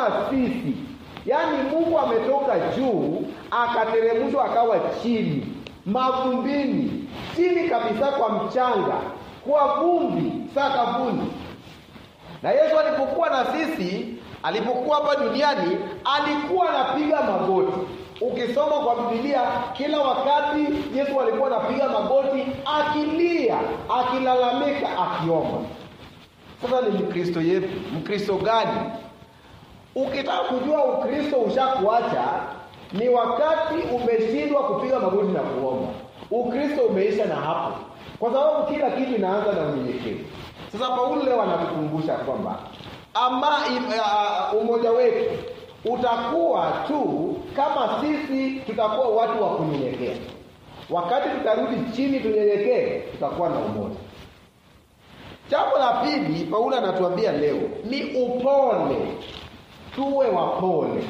kama sisi yaani mungu ametoka juu akateremshwa akawa chini mavumbini chini kabisa kwa mchanga kwa vumbi sakafuni na yesu alipokuwa na sisi alipokuwa hapa duniani alikuwa anapiga magoti ukisoma kwa bibilia kila wakati yesu alikuwa anapiga magoti akilia akilalamika akiomba sasa ni mkristo yetu mkristo gani ukitaka kujua ukristo ushakuacha ni wakati umeshindwa kupiga magoti na kuomba ukristo umeisha na hapo kwa sababu kila kitu inaanza na unyenyekevu sasa paulo leo anatukumbusha kwamba ama uh, umoja wetu utakuwa tu kama sisi tutakuwa watu wa kunyenyekea wakati tutarudi chini tunyenyekee tutakuwa na umoja jambo la pili paulo anatuambia leo ni upole tuwe wapole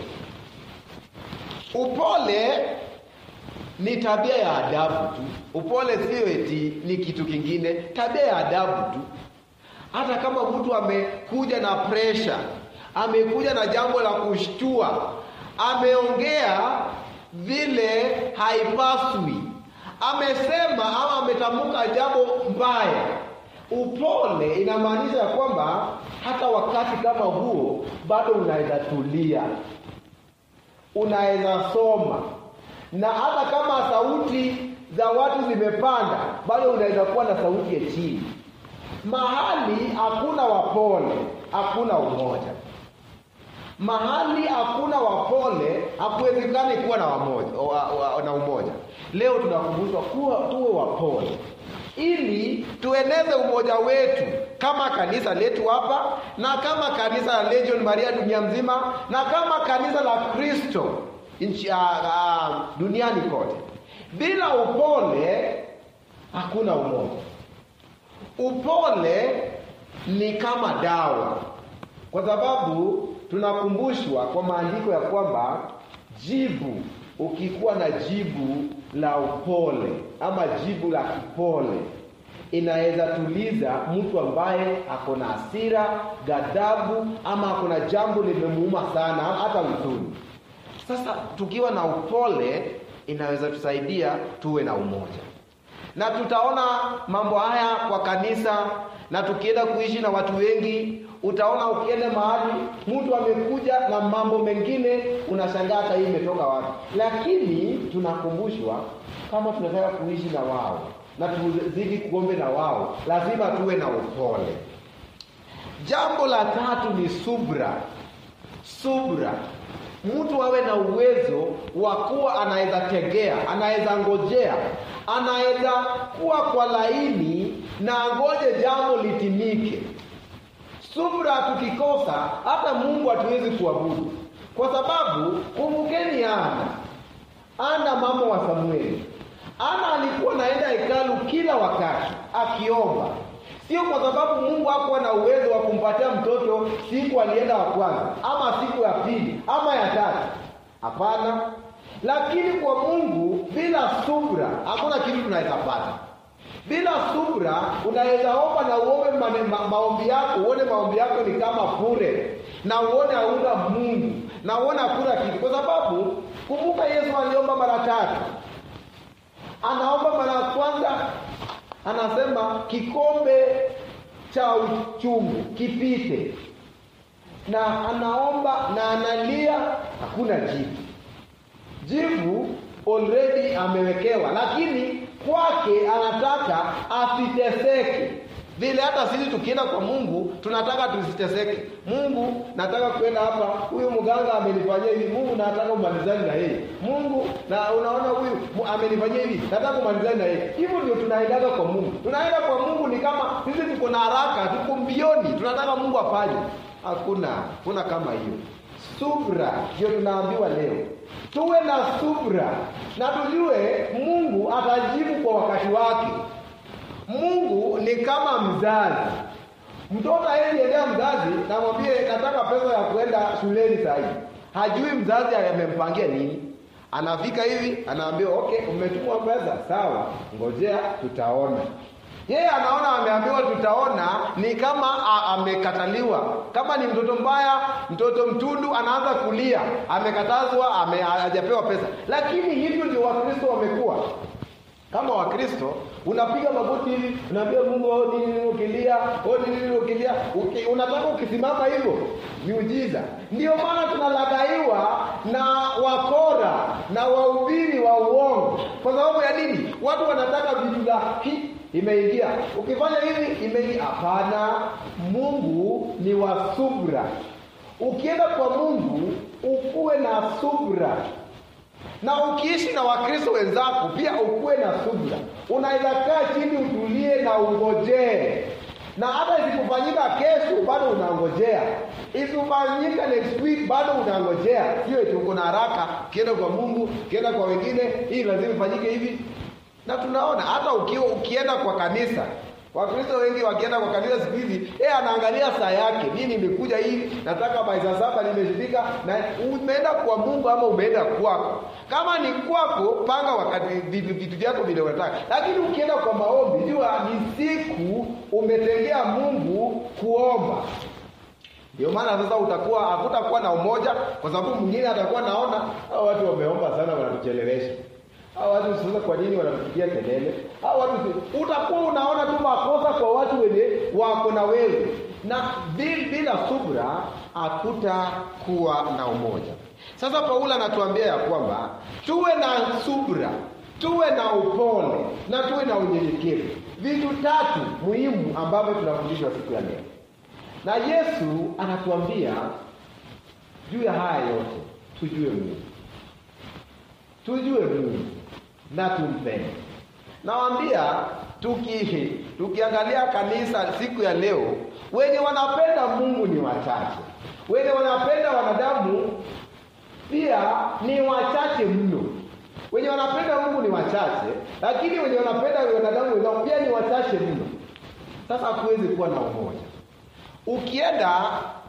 upole ni tabia ya adabu tu upole sio eti ni kitu kingine tabia ya adabu tu hata kama mtu amekuja na presha amekuja na jambo la kushtua ameongea vile haipaswi amesema ama ametamka jambo mbaya upole inamaanisha ya kwamba hata wakati kama huo bado unaweza tulia unaweza soma na hata kama sauti za watu zimepanda bado unaweza kuwa na sauti ya chini mahali hakuna wapole hakuna umoja mahali hakuna wapole hakuwezekani kuwa na, wamoja, wa, wa, na umoja leo tunakumbushwa kuwa tuwe wapole ili tueneze umoja wetu kama kanisa letu hapa na kama kanisa la legion maria dunia mzima na kama kanisa la kristo nchi uh, uh, duniani kote bila upole hakuna umoja upole ni kama dawa kwa sababu tunakumbushwa kwa maandiko ya kwamba jibu ukikuwa na jibu la upole ama jibu la kipole inaweza tuliza mtu ambaye ako na hasira ghadhabu ama ako na jambo limemuuma sana hata huzuni sasa tukiwa na upole inaweza tusaidia tuwe na umoja na tutaona mambo haya kwa kanisa na tukienda kuishi na watu wengi utaona ukienda mahali mtu amekuja na mambo mengine unashangaa hata hii imetoka wapi lakini tunakumbushwa kama tunataka kuishi na wao na tuzidi kuombe na wao lazima tuwe na upole jambo la tatu ni subra subra mtu awe na uwezo wa kuwa anaweza tegea anaweza ngojea anaweza kuwa kwa laini na ngoje jambo litimike subra tukikosa hata mungu hatuwezi kuabudu kwa sababu kumbukeni ana ana mama wa samueli ana alikuwa naenda hekalu kila wakati akiomba sio kwa sababu mungu hakuwa na uwezo wa kumpatia mtoto siku alienda wa kwanza ama siku ya pili ama ya tatu hapana lakini kwa mungu bila subra hakuna kitu tunaweza pata bila subra unaweza omba na uombe ma, maombi yako uone maombi yako ni kama bure na uone hauna mungu na uone hakuna kitu kwa sababu kumbuka yesu aliomba mara tatu anaomba mara ya kwanza anasema kikombe cha uchungu kipite na anaomba na analia hakuna jibu jibu already amewekewa lakini kwake anataka asiteseke vile hata sisi tukienda kwa mungu tunataka tusiteseke mungu nataka kwenda hapa huyu mganga amenifanyia hivi mungu nataka umalizani na yeye mungu na unaona huyu amenifanyia hivi nataka umalizani na yeye hivyo ndio tunaendaga kwa mungu tunaenda kwa mungu ni kama sisi tuko na haraka tuko mbioni tunataka mungu afanye hakuna kuna kama hiyo subra ndio tunaambiwa leo tuwe na subra na tujue mungu atajibu kwa wakati wake mungu ni kama mzazi mtoto aeziendea mzazi namwambie nataka pesa ya kuenda shuleni sahii hajui mzazi amempangia nini anafika hivi anaambia okay umetumwa pesa sawa ngojea tutaona yeye anaona ameambiwa tutaona ni kama a- amekataliwa kama ni mtoto mbaya mtoto mtundu anaanza kulia amekatazwa ame, hajapewa pesa lakini hivyo ndio wakristo wamekuwa kama wakristo unapiga magoti hivi unaambia mungu oh, nini nini ukilia oh, nini nini ukilia Uki, unataka ukisimama hivyo miujiza ndio maana tunalagaiwa na wakora na wahubiri wa uongo kwa sababu ya nini watu wanataka vitu la hi imeingia ukifanya hivi imeingia hapana mungu ni wa subra ukienda kwa mungu ukuwe na subra na ukiishi na wakristo wenzako pia ukuwe na subra unaweza kaa chini utulie na ungojee na hata isipofanyika kesho bado unangojea isipofanyika next week bado unangojea sio eti uko na haraka ukienda kwa mungu ukienda kwa wengine hii lazima ifanyike hivi na tunaona hata ukiwa ukienda kwa kanisa wakristo wengi wakienda kwa kanisa siku hizi yeye anaangalia saa yake mi nimekuja hivi nataka bai saa saba nimeshifika na umeenda kwa mungu ama umeenda kwako kama ni kwako panga wakati vitu vitu vyako vile unataka lakini ukienda kwa maombi jua ni siku umetengea mungu kuomba ndio maana sasa utakuwa hakutakuwa na umoja kwa sababu mwingine atakuwa naona hao watu wameomba sana wanatuchelewesha hao watu sasa kwa nini wanatupigia kelele hao watu si- utakuwa unaona tu makosa kwa watu wenye wako na wewe na bil- bila subra hakutakuwa na umoja sasa paulo anatuambia ya kwamba tuwe na subra tuwe na upole na tuwe na unyenyekevu vitu tatu muhimu ambavyo tunafundishwa siku ya leo na yesu anatuambia juu ya haya yote tujue mungu tujue mungu na tumpende nawambia tuki tukiangalia kanisa siku ya leo wenye wanapenda mungu ni wachache wenye wanapenda wanadamu pia ni wachache mno wenye wanapenda mungu ni wachache lakini wenye wanapenda wanadamu wenzao pia ni wachache mno sasa hakuwezi kuwa na umoja ukienda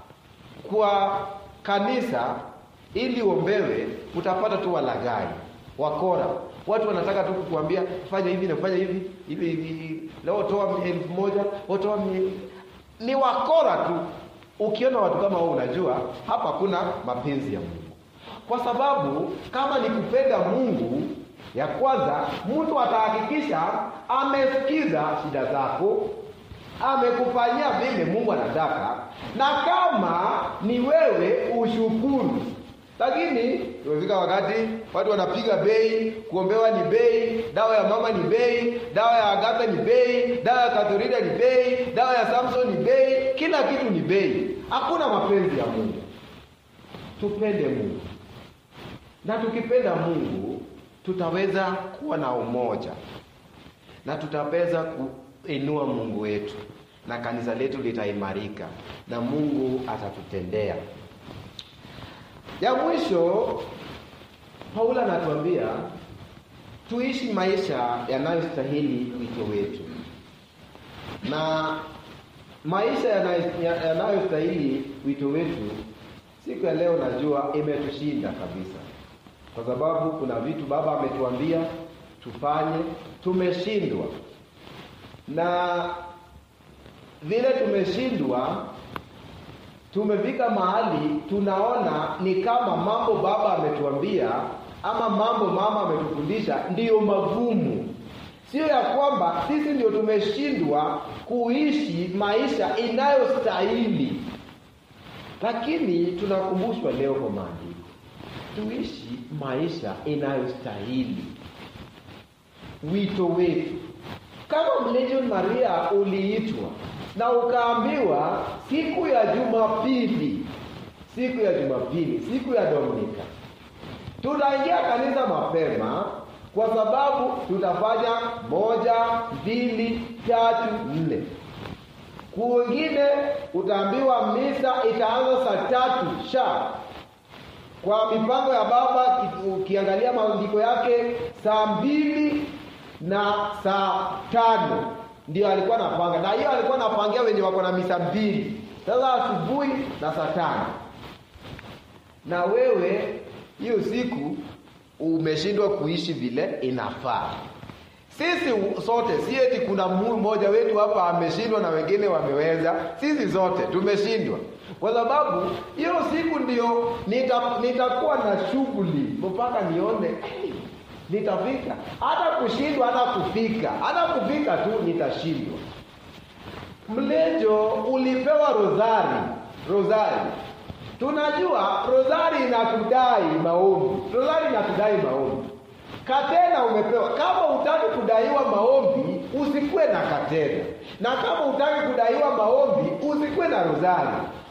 kwa kanisa ili uombewe utapata tu walagai wakora watu wanataka tu kukuambia fanya hivi na fanya hivi hivi hivi leo toa elfu moja toa ni wakora tu ukiona watu kama hao unajua hapa kuna mapenzi ya mungu kwa sababu kama ni kupenda mungu ya kwanza mtu atahakikisha amesikiza shida zako amekufanyia vile mungu anataka na kama ni wewe ushukuru lakini tumefika wakati watu wanapiga bei kuombewa ni bei dawa ya mama ni bei dawa ya agatha ni bei dawa ya kathorida ni bei dawa ya samson ni bei kila kitu ni bei hakuna mapenzi ya mungu tupende mungu na tukipenda mungu tutaweza kuwa na umoja na tutaweza kuinua mungu wetu na kanisa letu litaimarika na mungu atatutendea ya mwisho paulo anatuambia tuishi maisha yanayostahili wito wetu na maisha yanayostahili wito wetu siku ya leo najua imetushinda kabisa kwa sababu kuna vitu baba ametuambia tufanye tumeshindwa na vile tumeshindwa tumefika mahali tunaona ni kama mambo baba ametuambia ama mambo mama ametufundisha ndiyo magumu sio ya kwamba sisi ndio tumeshindwa kuishi maisha inayostahili lakini tunakumbushwa leo kwa maandiko tuishi maisha inayostahili wito wetu kama mlegion maria uliitwa na ukaambiwa siku ya jumapili siku ya jumapili siku ya dominika tutaingia kanisa mapema kwa sababu tutafanya moja mbili tatu nne kuwengine utaambiwa misa itaanza saa tatu sha kwa mipango ya baba ukiangalia maandiko yake saa mbili na saa tano ndio alikuwa napanga na hiyo alikuwa napangia wenye wako na misa mbili sasa asubuhi na saa tano na wewe hiyo siku umeshindwa kuishi vile inafaa sisi sote si eti kuna mmoja wetu hapa ameshindwa na wengine wameweza sisi zote tumeshindwa kwa sababu hiyo siku ndio nita- nitakuwa na shughuli mpaka nione "Hey, nitafika hata kushindwa hata kufika hata kufika tu nitashindwa mlejo ulipewa rozari rozari tunajua rozari inatudai maombi rozari inatudai maombi katena umepewa kama hutaki kudaiwa maombi usikuwe na katena na kama hutaki kudaiwa maombi usikuwe na rozari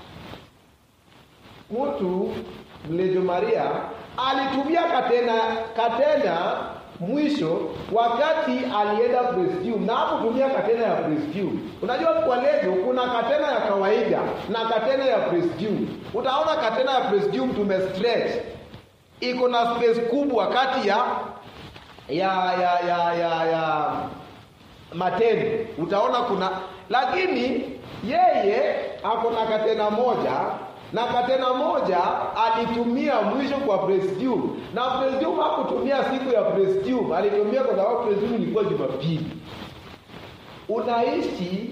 mtu mlejo maria alitumia katena katena mwisho wakati alienda presidium na hakutumia katena ya presidium unajua kwa lejo kuna katena ya kawaida na katena ya presidium utaona katena ya presidium tume stretch iko na space kubwa kati ya ya ya ya ya, ya matendo utaona kuna lakini yeye ako na katena moja na katena moja alitumia mwisho kwa presidium na presidium hakutumia siku ya presidium alitumia kwa sababu presidium ilikuwa jumapili unaishi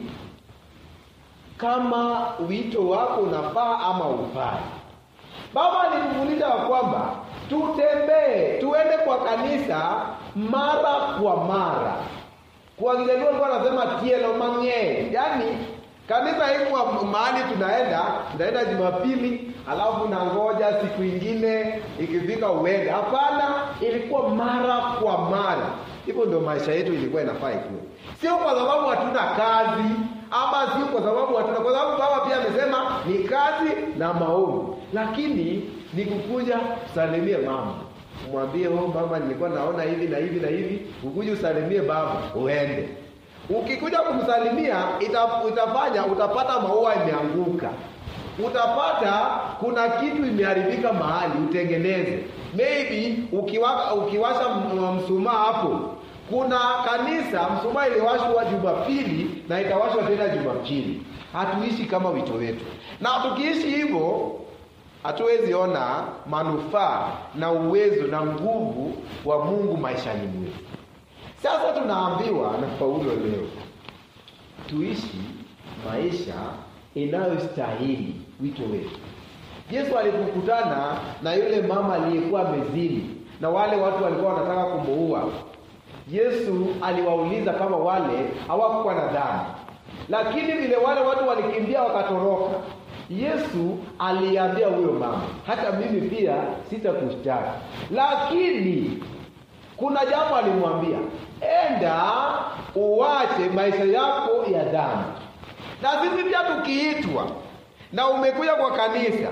kama wito wako unafaa ama ufai baba alimfundisha ya kwamba tutembee tuende kwa kanisa mara kwa mara kwa kijaluo alikuwa anasema tielo mang'eny yaani kanisa haikuwa mahali tunaenda tunaenda jumapili alafu nangoja siku ingine ikifika uende hapana ilikuwa mara kwa mara hivyo ndio maisha yetu ilikuwa inafaa ikuwe sio kwa sababu hatuna kazi ama sio kwa sababu hatuna kwa sababu baba pia amesema ni kazi na maombi lakini ni kukuja usalimie mama mwambie oh mama nilikuwa naona hivi na hivi na hivi ukuje usalimie baba uende ukikuja kumsalimia ita, itafanya utapata maua imeanguka utapata kuna kitu imeharibika mahali utengeneze maybe ukiwa, ukiwasha m- msumaa hapo kuna kanisa msumaa iliwashwa jumapili na itawashwa tena jumapili hatuishi kama wito wetu na tukiishi hivyo hatuwezi ona manufaa na uwezo na nguvu wa mungu maishani mwetu sasa tunaambiwa na paulo leo tuishi maisha inayostahili wito wetu yesu alipokutana na yule mama aliyekuwa mezini na wale watu walikuwa wanataka kumuua yesu aliwauliza kama wale hawakuwa na dhambi lakini vile wale watu walikimbia wakatoroka yesu aliambia huyo mama hata mimi pia sitakushtaki lakini kuna jambo alimwambia enda uwache maisha yako ya dhambi na sisi pia tukiitwa na umekuja kwa kanisa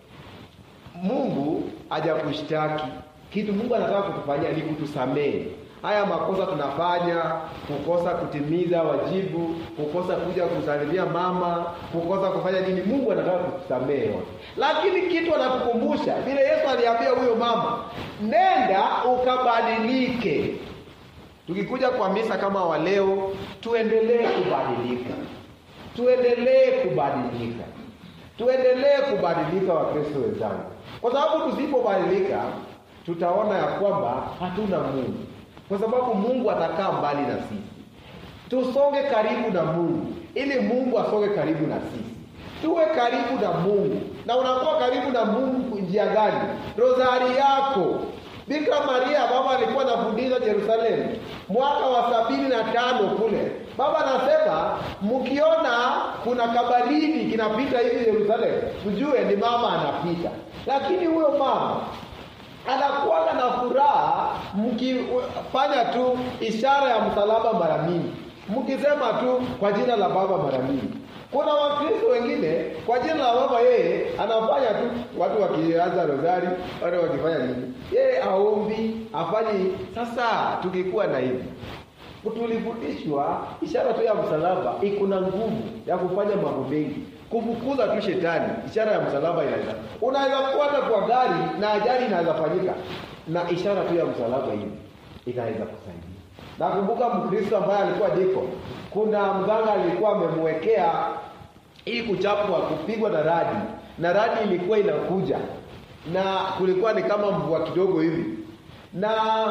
mungu hajakushtaki kitu mungu anataka kutufanyia ni kutusamehe haya makosa tunafanya kukosa kutimiza wajibu kukosa kuja kumsalimia mama kukosa kufanya nini mungu anataka kutusamehe yote lakini kitu anatukumbusha vile yesu aliambia huyo mama nenda ukabadilike tukikuja kwa misa kama wa leo tuendelee kubadilika tuendelee kubadilika tuendelee kubadilika wakristo wenzangu kwa sababu tusipobadilika tutaona ya kwamba hatuna mungu kwa sababu mungu atakaa mbali na sisi tusonge karibu na mungu ili mungu asonge karibu na sisi tuwe karibu na mungu na unakuwa karibu na mungu njia gani rozari yako bikira maria baba alikuwa anafundisha jerusalemu mwaka wa sabini na tano kule baba anasema mkiona kuna kabaridi kinapita hivi yerusalemu mjue ni mama anapita lakini huyo mama anakuwaga na furaha mkifanya tu ishara ya msalaba mara mingi mkisema tu kwa jina la baba mara mingi kuna wakristo wengine kwa jina la baba yeye anafanya tu watu wakianza rozari watu wakifanya nini yeye aombi afanyi sasa tukikuwa na hivi tulifundishwa ishara tu ya msalaba iko na nguvu ya kufanya mambo mengi kufukuza tu shetani ishara ya msalaba inaweza unaweza kuata kwa gari na ajali inaweza fanyika na ishara tu ya msalaba hivi inaweza kusaidia nakumbuka mkristo ambaye alikuwa diko kuna mganga alikuwa amemwekea hii kuchapwa kupigwa na radi na radi ilikuwa inakuja na kulikuwa ni kama mvua kidogo hivi na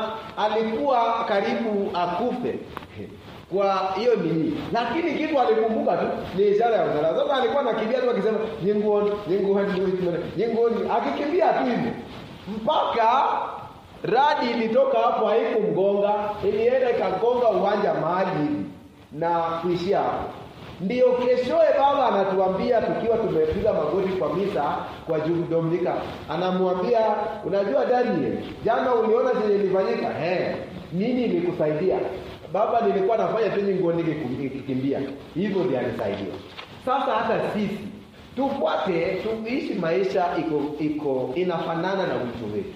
alikuwa karibu akufe kwa hiyo nini, lakini kitu alikumbuka tu ni ishara ya msalaba. Sasa alikuwa anakimbia tu akisema nyingoni, nyingoni, nyingoni, akikimbia tu hivyo mpaka radi ilitoka hapo, haikumgonga, ilienda ikagonga uwanja mahali hivi na kuishia hapo. Ndiyo keshoe baba anatuambia tukiwa tumepiga magoti kwa misa kwa Jugu Dominika, anamwambia unajua Daniel, jana uliona chenye ilifanyika? Eh, nini ilikusaidia? Baba, nilikuwa nafanya tu nyingoni nikikimbia, hivyo ndio alisaidia. Sasa hata sisi tufuate, tuishi maisha iko iko inafanana na wito wetu.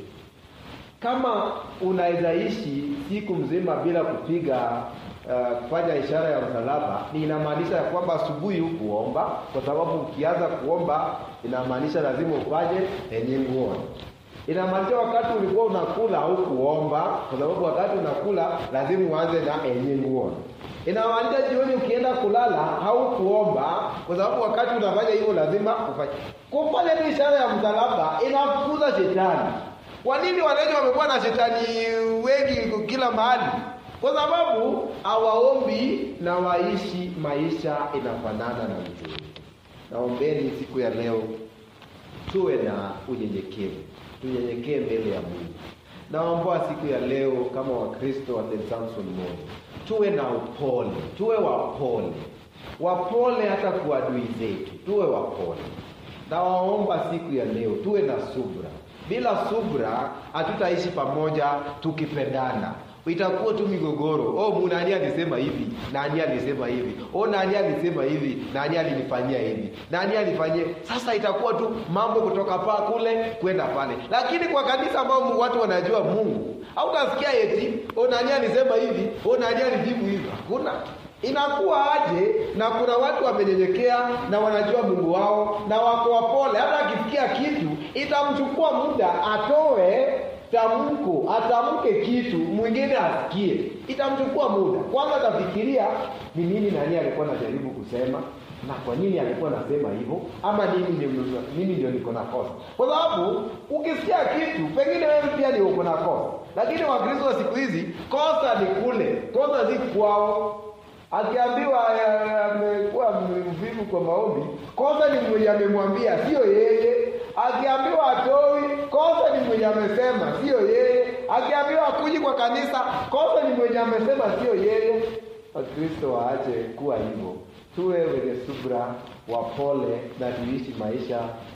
Kama unaweza ishi siku mzima bila kupiga uh, kufanya ishara ya msalaba, ni inamaanisha ya kwamba asubuhi hukuomba, kwa sababu ukianza kuomba inamaanisha lazima ufanye yenye nguoni. Inamaanisha wakati ulikuwa unakula haukuomba, kwa sababu wakati unakula lazima uanze na yenye nguoni. Inamaanisha jioni ukienda kulala haukuomba, kwa sababu wakati unafanya hivyo lazima ufanye. Kufanya tu ishara ya msalaba inafukuza shetani. Kwa nini wananchi wamekuwa na shetani wengi kila mahali? Kwa sababu hawaombi na waishi maisha inafanana na mzuri. Naombeni siku ya leo tuwe na unyenyekevu, tunyenyekee mbele ya Mungu. Naomba siku ya leo kama Wakristo wa St. Samson Moyo tuwe na upole, tuwe wapole, wapole hata kwa adui zetu, tuwe wapole. Nawaomba siku ya leo tuwe na subra. Bila subra hatutaishi pamoja tukipendana itakuwa tu migogoro. Oh, nani alisema hivi, nani alisema hivi, oh, nani alisema hivi, nani alinifanyia hivi, nani alifanyia. Sasa itakuwa tu mambo kutoka pa kule kwenda pale, lakini kwa kanisa ambao watu wanajua Mungu hautasikia eti oh, nani alisema hivi, oh, nani alijibu hivi. Hakuna. Inakuwa aje? Na kuna watu wamenyenyekea na wanajua Mungu wao na wako wapole, hata akisikia kitu itamchukua muda atoe tamko atamke kitu mwingine asikie, itamchukua muda. Kwanza atafikiria ni nini nani alikuwa anajaribu kusema na kwa nini alikuwa anasema hivyo, ama nini ndio mimi ndio niko na kosa, kwa sababu ukisikia kitu pengine wewe pia ndio uko na kosa. Lakini Wakristo wa siku hizi kosa ni kule, kosa si kwao. Akiambiwa amekuwa mvivu kwa maombi, kosa ni mwenye amemwambia, sio yeye akiambiwa atoi, kosa ni mwenye amesema, sio yeye. Akiambiwa akuji kwa kanisa, kosa ni mwenye amesema, sio yeye. Wakristo waache kuwa hivyo, tuwe wenye subra, wapole na tuishi maisha